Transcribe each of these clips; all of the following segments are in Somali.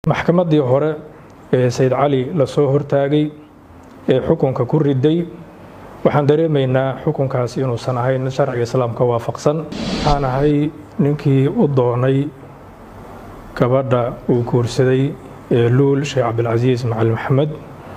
maxkamaddii hore ee sayd cali lasoo hortaagay ee xukunka ku riday waxaan dareemaynaa xukunkaasi inuusan ahayn sharciga islaamka waafaqsan waxaan ahay ninkii u doonay gabadha uu guursaday ee luul sheekh cabdilcasiis macalin maxamed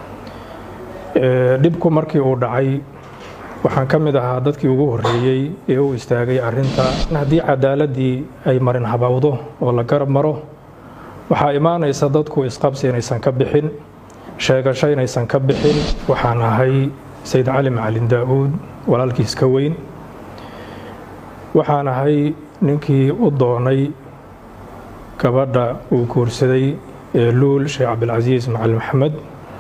dhibku markii uu dhacay waxaan ka mid ahaa dadkii ugu horreeyey ee u istaagay arrinta haddii cadaaladii ay marin habowdo oo la garab maro waxaa imaanaysa dadku isqabsi inaysan ka bixin sheegasho inaysan ka bixin waxaan ahay sayd cali macalin daa-uud walaalkiis ka weyn waxaan ahay ninkii u doonay gabadha uu guursaday ee luul sheekh cabdilcasiis macalin maxamed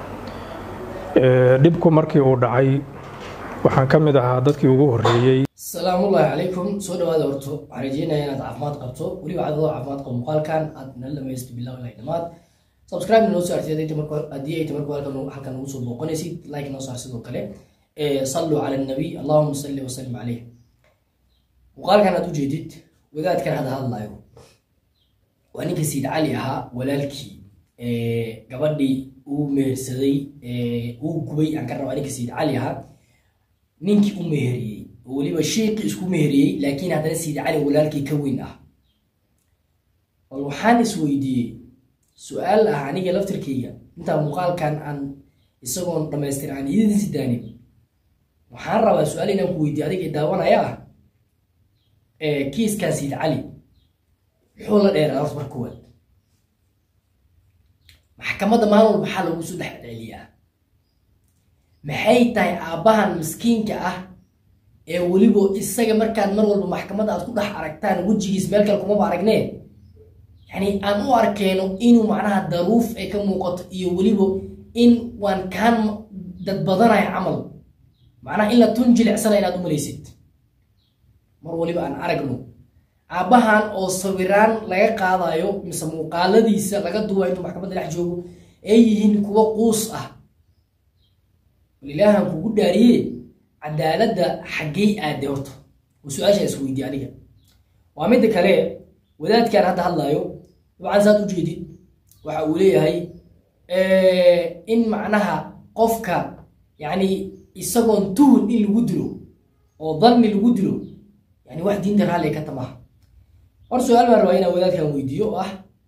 dhibku markii uu dhacay waxaan ka mid ahaa dadkii ugu horreeyey salaamullaahi calaykum soo dhawaada horto waxaan rajeynaya inaad caafimaad qabto weliba cadadoo caafimaad qabo muuqaalkan aad nala dhamaysto bilaw ilaa dhamaad subscribe noo saartid haddii ay tamarku halkan halkan ugu soo booqanaysid like noo saar sidoo kale salluu cala annabiy allahuma salli wasalim caleyh muuqaalkan aad ujeedid wadaadkan hadda hadlaayo waa ninka sayid cali ahaa walaalkii gabadhii uu mehersaday uu gubay aan ka rabaa ninka sayid cali ahaa ninkii u meheriyey oo weliba sheekii isku meheriyey laakiin haddana sayid cali walaalkii ka weyn ah bal waxaan isweydiiyey su-aal ah aniga laftirkayga intaa muuqaalkan aan isagoon dhamaystir aan idin sidaanin waxaan rabaa su-aal inaan ku weydiiye adiga daawanaya ah kiiskan sayid cali muxuu la dheeraa horta mar koowaad maxkamadda maalin walba maxaa loogu soo dhex celiyaa maxay tahay aabbahan miskiinka ah ee weliba isaga markaad mar walba maxkamadda aad ku dhex aragtaan wejigiis meel kale kumaba aragnee yani aan u arkeyno inuu macnaha daruuf ay ka muuqato iyo weliba in waan kaan dad badanayo camal macnaha in la tun jilicsana inaad u malaysid mar waliba aan aragno aabbahan oo sawiraan laga qaadayo mise muuqaaladiisa laga duwa intuu maxkamadda dhex joogo ay yihiin kuwo quus ah ilaahan kugu dhaariye cadaaladda xaggey aade horta oo su-aashaa isweydiye aniga waa midda kale wadaadkan hadda hadlaayo dabcan saad ujeedid waxa uu leeyahay in macnaha qofka yacni isagoon tuhun in lagu dilo oo danni lagu dilo yani wax diinta raalliga ka tamaha hor su-aal baan rabaa inaan wadaadkan weydiiyo oo ah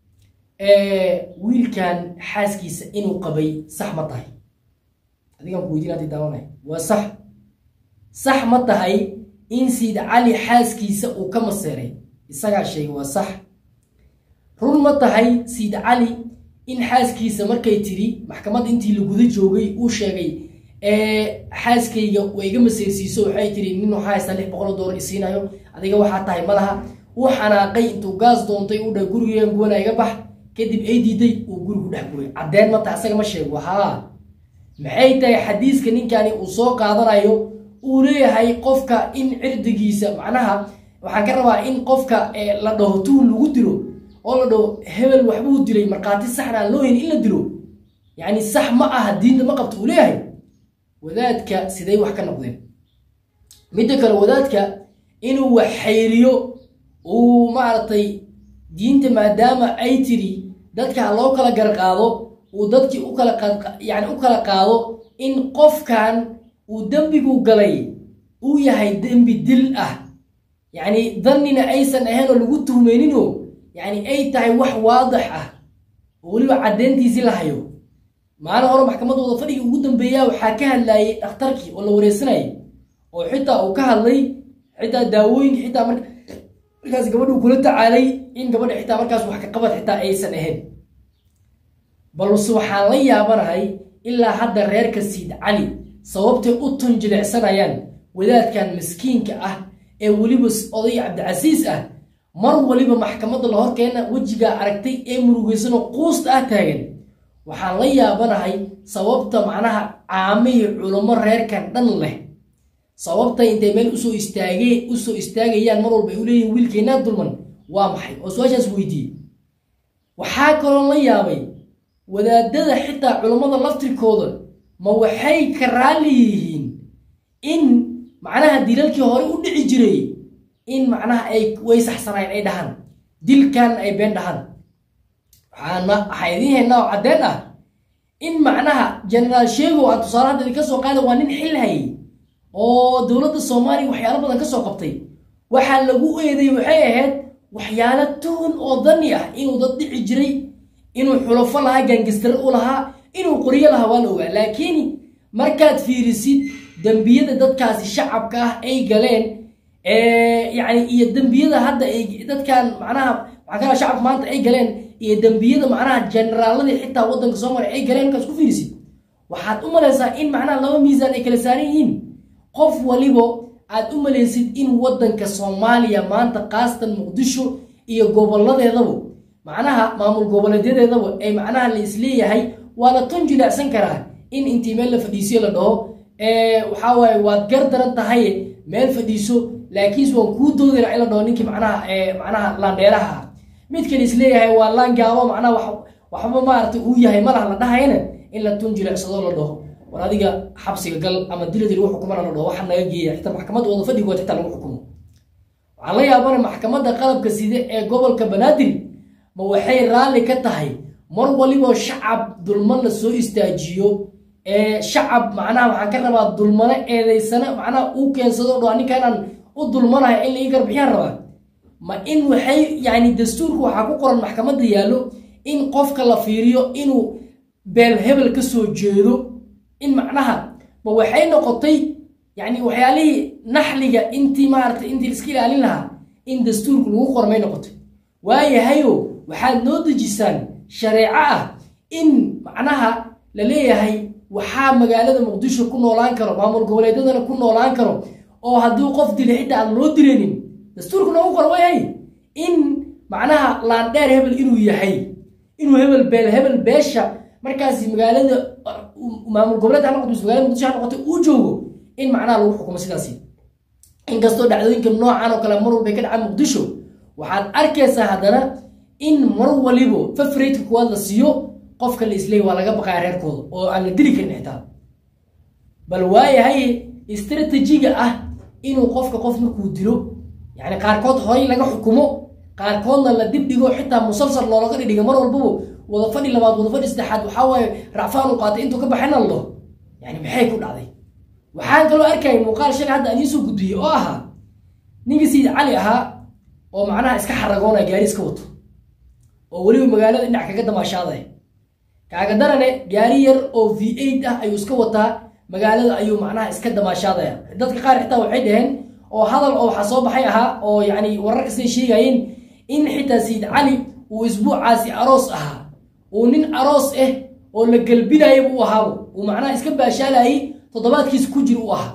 wiilkan xaaskiisa inuu qabay sax ma tahay adigaan ku weydiin hadii daawanay waa sax sax ma tahay in sayid cali xaaskiisa uu ka maseeray isagaa sheegay waa sax run ma tahay sayid cali in xaaskiisa markay tiri maxkamadda intii la guda joogay uu sheegay xaaskayga way iga maseersiiso waxay tiri nin waxaa haysta lix boqol doolar isiinayo adiga waxaa tahay ma laha uu xanaaqay intuu gaas doontay u dhahay gurigeegan gubanaa iga bax kadib ay diiday uu guri ku dhex gubay caddeen ma tahay asaga ma sheego haa maxay tahay xadiiska ninkani uu soo qaadanayo uu leeyahay qofka in cirdigiisa macnaha waxaan ka rabaa in qofka la dhaho tuhun lagu dilo oo la dhaho hebel waxbuu dilay markhaati saxna aan loo hayn in la dilo yacni sax ma aha diinta ma qabto uu leeyahay wadaadka siday wax ka noqdeen midda kale wadaadka inuu wax xayriyo uu maaragtay diinta maadaama ay tiri dadka ha loo kala garqaado uu dadkii u kala yani u kala qaado in qofkan uu dembigu galay uu yahay dembi dil ah yacni dannina aysan ahayn oo lagu tuhmeyninoo yacni ay tahay wax waadix ah oo weliba caddeyntiisii la hayo maalin hore maxkamaddooda fadhigii ugu dambeeyaa waxaa ka hadlayay dhakhtarkii oo la wareysanayay oo xitaa uu ka hadlay xitaa daawooyinka xitaa markaas gabadhuu kula tacaalay in gabadha xitaa markaas wax ka qabad xitaa aysan ahayn balse waxaan la yaabanahay ilaa hadda reerka sayid cali sababtay u tun jilicsanayaan wadaadkan miskiinka ah ee weliba oday cabdicasiis ah mar waliba maxkamadda la horkeena wejigaa aragtay ee murugeysanoo quusta ah taagan waxaan la yaabanahay sababta macnaha caamihii culummo reerkan dhan leh sababta intay meel usoo istaagee usoo istaagayaan mar walba ay u leeyihin wiilkeennaa dulman waa maxay oo su-aashaas weydiiyey waxaa kaloo la yaabay wadaadada xitaa culummada laftirkooda ma waxay ka raalli yihiin in macnaha dilalkii hore u dhici jiray in macnaha ay way saxsanayn ay dhahaan dilkan ay been dhahaan waxaan waxaa idiin haynaa oo caddeen ah in macnaha generaal sheego aan tusaale hadda idinka soo qaada waa nin xil hayay oo dowladda soomaaliya waxyaalo badan ka soo qabtay waxaa lagu eeday waxay ahayd waxyaalo tuhun oo dani ah inuu dad dhici jiray inuu xulafo lahaa gaangistare u lahaa inuu qoryo lahaa waa la ogaa laakiin markaad fiirisid dembiyada dadkaasi shacabka ah ay galeen yani iyo dembiyada hadda ay dadkan macnaha maxaa kala shacabka maanta ay galeen iyo dembiyada macnaha generaaladii xitaa waddanka soomaaliya ay galeen markaad isku fiirisid waxaad u malaysaa in macnaha laba miisaan ay kala saaran yihiin qof walibo aad u malaysid in waddanka soomaaliya maanta kaastan muqdisho iyo goboladeedaba macnaha maamul goboleedyadeedaba ay macnaha la isleeyahay waa la tun jilaacsan karaa in intii meel la fadhiisiyo la dhaho waxaa waaye waad gar daran tahay meel fadhiiso laakiinse waan kuu doodayna in la dhaho ninkii macnaha macnaha laandheeraha ah mid kale isleeyahay waa laan gaabo macnaha waxba maaragtay uu yahay malaha la dhahayna in la tun jilacsado la dhaho war adiga xabsiga gal ama diladii lagu xukumana la dhaho waxaa naga geeya xitaa maxkamadda wada fadhigood xitaa lagu xukumo waxaan la yaabana maxkamadda qalabka side ee gobolka banaadir ma waxay raalli ka tahay mar waliboo shacab dulman la soo istaajiyo ee shacab macnaha waxaan ka rabaa dulmano eedaysana macnaha uu keensado dho ninkanaan u dulmanahay in laii garbixiyaan rabaa ma in waxay yani dastuurka waxaa ku qoran maxkamadda yaallo in qofka la fiiriyo inuu beel hebel ka soo jeedo in macnaha ma waxay noqotay yani waxyaalihii naxliga intii maaragtay intii iska ilaalin lahaa in dastuurka lagu qormay noqotay waayahayo waxaad noo dejisaan shareeco ah in macnaha la leeyahay waxaa magaalada muqdisho ku noolaan karo maamul goboleedyadana ku noolaan karo oo haddii qof dilay xitaa aan loo dilaynin dastuurka noogu qor waayahay in macnaha laandheer hebel inuu yahay inuu hebel beel hebel beesha markaasi magaalada maamul goboleed ha noqoto magaalada muqdisho ha noqoto uu joogo in macnaha lagu xukumo sidaasi inkastoo dhacdooyinka noocan oo kale mar walbay ka dhacaan muqdisho waxaad arkaysaa haddana in mar walibo fafaraytka kuwaad la siiyo qofka la isleey waa laga baqaya reerkooda oo aan la dili karin xitaa bal waayahay istratejiga ah inuu qofka qof markuu dilo yani qaarkood horay laga xukumo qaarkoodna la dib dhigo xitaa musalsal loolaga dhidhiga mar walbaba wada fadhi labaad wada fadhi saddexaad waxaa waaye racfaan u qaatay intuu ka baxayna la dhaho yani maxay ku dhacday waxaan kaloo arkayay muuqaal shalay hadda aan iisoo gudbiyey oo ahaa ninkii sayid cali ahaa oo macnaha iska xaragoonaya gaari iska wato oo weliba magaalada dhinac kaga damaashaaday kaaga darane gaari yar oo v eight ah ayuu iska wataa magaalada ayuu macnaha iska damaashaadaya dadka qaar xitaa waxay dhaheen oo hadal oo waxaa soo baxay ahaa oo yani wararka siday sheegayeen in xitaa sayid cali uu isbuucaasi aroos ahaa uu nin aroos ah oo la gelbinaya buu ahaabo uu macnaha iska baashaalayay toddobaadkiisa ku jir u ahaa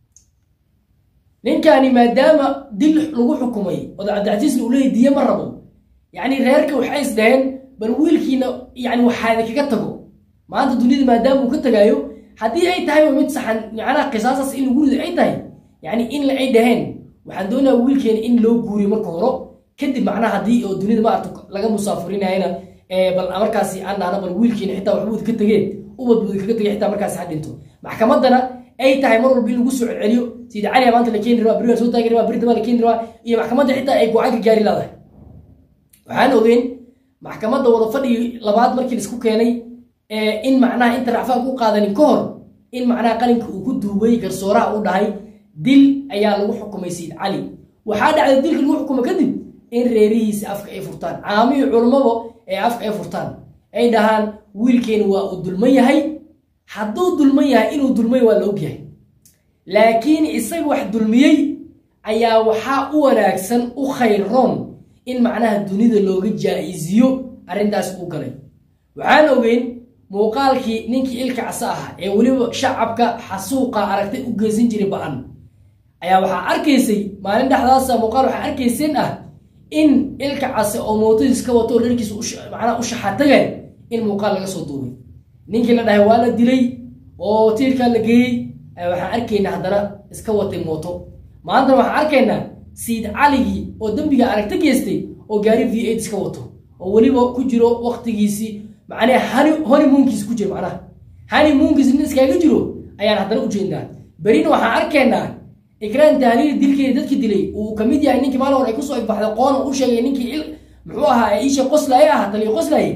ninkani maadaama dil lagu xukumay oo cabdicasiisna uu leeyay diye ma rabo yacni reerka waxay is dhaheen bal wiilkiina yani waxaada kaga tago maanta duniyada maadaama uu ka tagaayo haddii ay tahay mid saxan macnaha qisaasaas in lagu rido ay tahay yani in ay dhaheen waxaan doonaya wiilkeena in loo guuriyo marka horo kadib macnaha haddii oo dunida maarata laga musaafurinayana bal markaasi aan dhahno bal wiilkeena xitaa waxbuu ka tegee ubad buu kaga tegay xitaa markaasi ha dhinto maxkamaddana ay tahay mar walba in lagu soo celceliyo sida cali maanta la keeni rabaa beri soo taagi rabaa beri dambaa la keeni rabaa iyo maxkamadda xitaa ay go-aan ka gaari leedahay waxaan ogeyn maxkamadda wada fadhigi labaad markii laisku keenay in macnaha inta racfaan ku qaadanin ka hor in macnaha qalinka uu ku duubay garsooraha uu dhahay dil ayaa lagu xukumay sayid cali waxaa dhacday dilka lagu xukumo kadib in reerihiisa afka ay furtaan caamihii culummaba ee afka ay furtaan ay dhahaan wiilkeeni waa uu dulman yahay hadduu dulman yahay inuu dulmay waa la ogyahay laakiin isaga wax dulmiyey ayaa waxaa u wanaagsan u khayroon in macnaha dunida looga jaa-isiyo arrintaas uu galay waxaan ogeyn muuqaalkii ninkii ilka casa ahaa ee weliba shacabka xasuuqa aragtay u geysan jiray ba-an ayaa waxaa arkaysay maalin dhexdaasa muuqaal waxaa arkayseen ah in ilka case oo mootadiis ka wato reerkiisa macnaha u shaxatagay in muuqaal laga soo duubay ninkii la dhahay waa la dilay oo tiirkaa la geeyey waxaan arkaynaa haddana iska watay mooto maantana waxaan arkaynaa sayid caligii oo dembiga aragta geystay oo gaari v eight iska wato oo weliba ku jiro waktigiisii macnaha hani honeymoonkiisi ku jiro macnaha honeymoonkiisi nin iskaaga jiro ayaan haddana ujeednaa berina waxaan arkaynaa ikraan tahliil dilkeeda dadki dilay uu ka mid yahay ninkii maalin hore ay kusoo igbaxday qoona u sheegay ninkii il muxuu ahaa iisha qoslaaye ah taliyo qoslaaye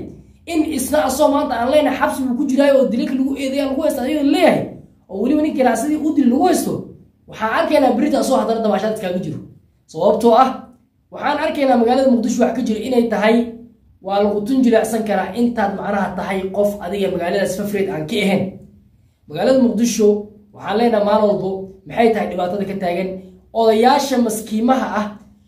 in isna asoo maanta aan leenahay xabsi buu ku jiraayo oo dililka lagu eedeya lagu haysta ayadoo leeyahay oo weliba nin ganacsadii u dil lagu haysto waxaan arkaynaa berita asoo haddana dabaashaad iskaaga jiro sababtoo ah waxaan arkaynaa magaalada muqdisho wax ka jiro inay tahay waa lagu tun jileecsan karaa intaad macnaha tahay qof adiga magaaladaas fafreed aan ka ahayn magaalada muqdisho waxaan leenahay maalin walbo maxay tahay dhibaatada ka taagan odayaasha maskiimaha ah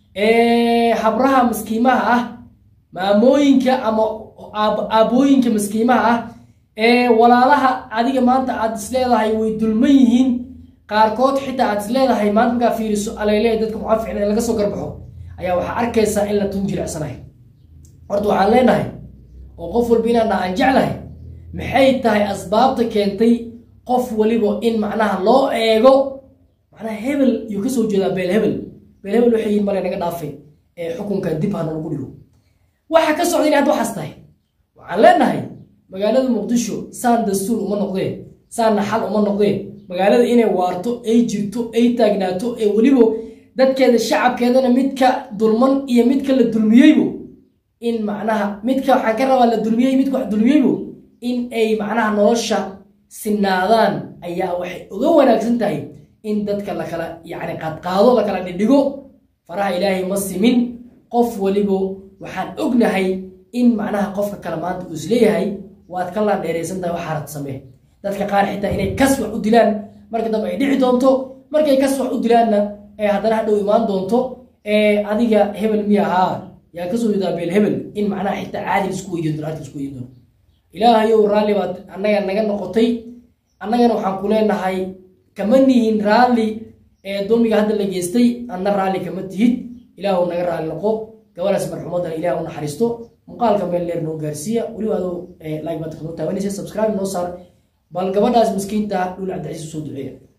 ee habraha maskiimaha ah maamooyinka ama aabbooyinka maskiimaha ah ee walaalaha adiga maanta aad isleedahay way dulman yihiin qaarkood xitaa aad isleedahay maanta markaa fiiriso aleylehay dadka mucaaficin ee laga soo garbaxo ayaa waxaa arkaysaa in la tun jilecsanahay horta waxaan leenahay oo qof walba inaan dha aan jeclahay maxay tahay asbaabta keentay qof waliba in macnaha loo eego macnaha hebel yuu kasoo jeedaa beel hebel beel hebel waxay yihin male naga dhaafay ee xukunka dib ha nalagu dhigo waxa ka socda inay hadda waxaas tahay waxaan leenahay magaalada muqdisho saan dastuur uma noqdee saanna xal uma noqdee magaalada inay waarto ay jirto ay taagnaato ee weliba dadkeeda shacabkeedana midka dulman iyo midka la dulmiyeybo in macnaha midka waxaan ka rabaa la dulmiyey midka wax dulmiyeybo in ay macnaha nolosha sinaadaan ayaa waxay uga wanaagsan tahay in dadka lakala yacni qaadqaado lakala dhidhigo faraha ilaahay ma simin qof walibo waxaan ognahay in macnaha qofka kale maanta uu isleeyahay waad ka laandheeraysan tahay waxaa rad samee dadka qaar xitaa inay kas wax u dilaan marka dambe ay dhici doonto markay kas wax u dilaanna ee haddana hadhow imaan doonto ee adiga hebel miya ahaa yaa kasoo jeedaa beel hebel in macnaha xitaa caadi isku weydiin doono arrinta isku weydiin doono ilaahayow raalli baad annaga naga noqotay annagana waxaan ku leenahay kama nihin raalli ee dulmiga hadda la geystay anna raalli kama tihid ilaahu naga raalli noqo gabadhaas marxumadana ilaah u naxariisto muuqaalka meel leer noo gaarsiiya weliba adoo like baad noo taabanaysa subscribe noo saar bal gabadhaas miskiinta dhul cabdicasiis usoo duceeya